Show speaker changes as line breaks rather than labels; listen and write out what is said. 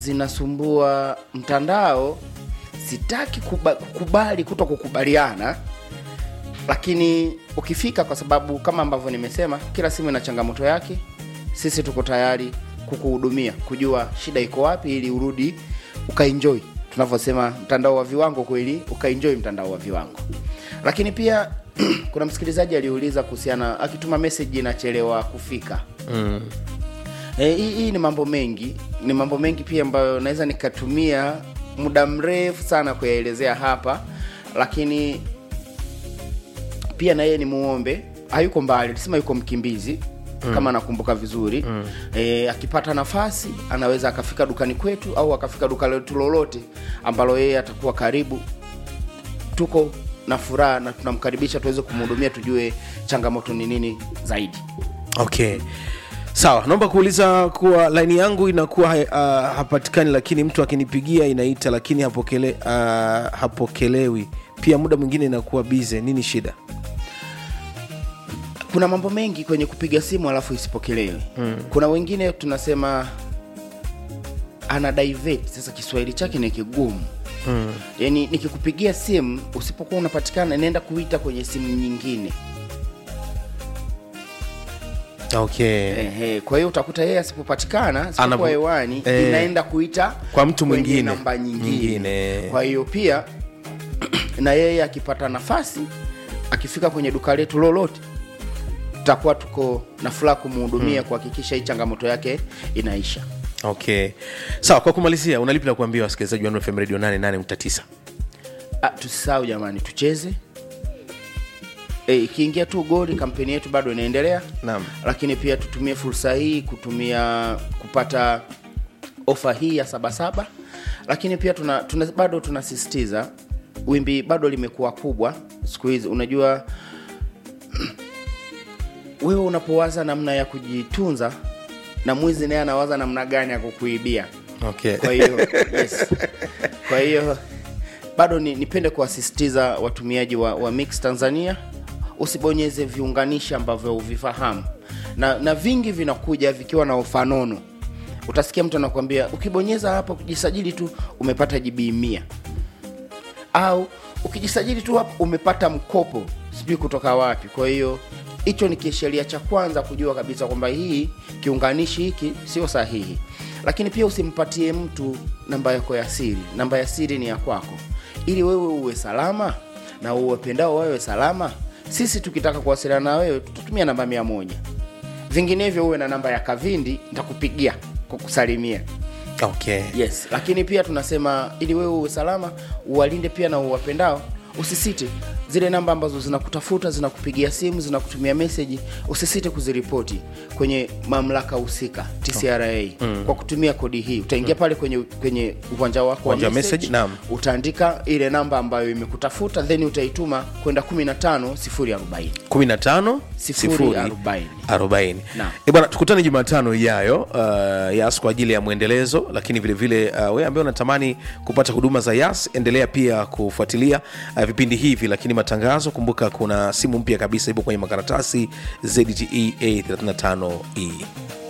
zinasumbua mtandao sitaki kuba, kukubali kuto kukubaliana lakini ukifika kwa sababu kama ambavyo nimesema kila simu ina changamoto yake sisi tuko tayari kukuhudumia kujua shida iko wapi ili urudi ukaenjoy tunavyosema mtandao wa viwango kweli ukaenjoy mtandao wa viwango lakini pia kuna msikilizaji aliuliza kuhusiana akituma message inachelewa kufika
mm.
Eh, hii hii ni mambo mengi ni mambo mengi pia ambayo naweza nikatumia muda mrefu sana kuyaelezea hapa lakini pia na yeye ni muombe hayuko mbali tusema yuko mkimbizi mm. kama nakumbuka vizuri mm. e, akipata nafasi anaweza akafika dukani kwetu au akafika duka letu lolote ambalo yeye atakuwa karibu tuko na furaha na tunamkaribisha tuweze kumhudumia tujue changamoto ni nini zaidi
okay sawa naomba kuuliza kuwa laini yangu inakuwa uh, hapatikani lakini mtu akinipigia inaita lakini hapokele, uh, hapokelewi pia muda mwingine inakuwa bize nini shida
kuna mambo mengi kwenye kupiga simu alafu isipokelewe mm. kuna wengine tunasema ana divert sasa kiswahili chake ni kigumu mm. yani nikikupigia simu usipokuwa unapatikana inaenda kuita kwenye simu nyingine
okay
Ehe, kwa hiyo utakuta yeye asipopatikana
Anapo-
asipokuwa hewani
eh,
inaenda kuita
kwa mtu
kwenye
mwingine.
namba nyingine.
Nyingine.
kwa hiyo pia na yeye akipata nafasi akifika kwenye duka letu lolote tutakuwa tuko na furaha kumhudumia kuhakikisha hii changamoto yake inaisha
okay sawa kwa kumalizia unalipi la kuambia wasikilizaji wa fm radio 88.9
Ah, tusisahau jamani tucheze Eh, ikiingia tu goli kampeni yetu bado inaendelea
Naam.
lakini pia tutumie fursa hii kutumia kupata ofa hii ya sabasaba lakini pia tuna, tuna, bado tunasisitiza wimbi bado limekuwa kubwa siku hizi unajua wewe unapowaza namna ya kujitunza na mwizi naye anawaza namna gani ya kukuibia
okay
kwa hiyo yes. kwa hiyo bado ni, nipende kuwasisitiza watumiaji wa, wa mix tanzania usibonyeze viunganishi ambavyo uvifahamu na, na vingi vinakuja vikiwa na ufanono utasikia mtu anakuambia ukibonyeza hapo kujisajili tu umepata jibii mia au ukijisajili tu hapo umepata mkopo sijui kutoka wapi kwa hiyo hicho ni kisheria cha kwanza kujua kabisa kwamba hii kiunganishi hiki sio sahihi lakini pia usimpatie mtu namba yako ya siri namba ya siri ni ya kwako ili wewe uwe salama na uwapendao wawe salama sisi tukitaka kuwasiliana na wewe tutatumia namba mia moja vinginevyo uwe na namba ya kavindi nitakupigia kukusalimia
okay
yes lakini pia tunasema ili wewe uwe salama uwalinde pia na uwapendao usisite zile namba ambazo zinakutafuta zinakupigia simu zinakutumia meseji usisite kuziripoti kwenye mamlaka husika tcra mm. kwa kutumia kodi hii utaingia pale kwenye kwenye uwanja wako wa
Uwanja wa
message,
message, naam.
utaandika ile namba ambayo imekutafuta then utaituma kwenda 15 040
15
Sifuri arobaini.
40
Naam.
Eh, bwana tukutane jumatano ijayo uh, yas kwa ajili ya mwendelezo lakini vilevile uh, wewe ambaye unatamani kupata huduma za yas endelea pia kufuatilia uh, vipindi hivi lakini matangazo kumbuka kuna simu mpya kabisa ipo kwenye makaratasi zdte a 35e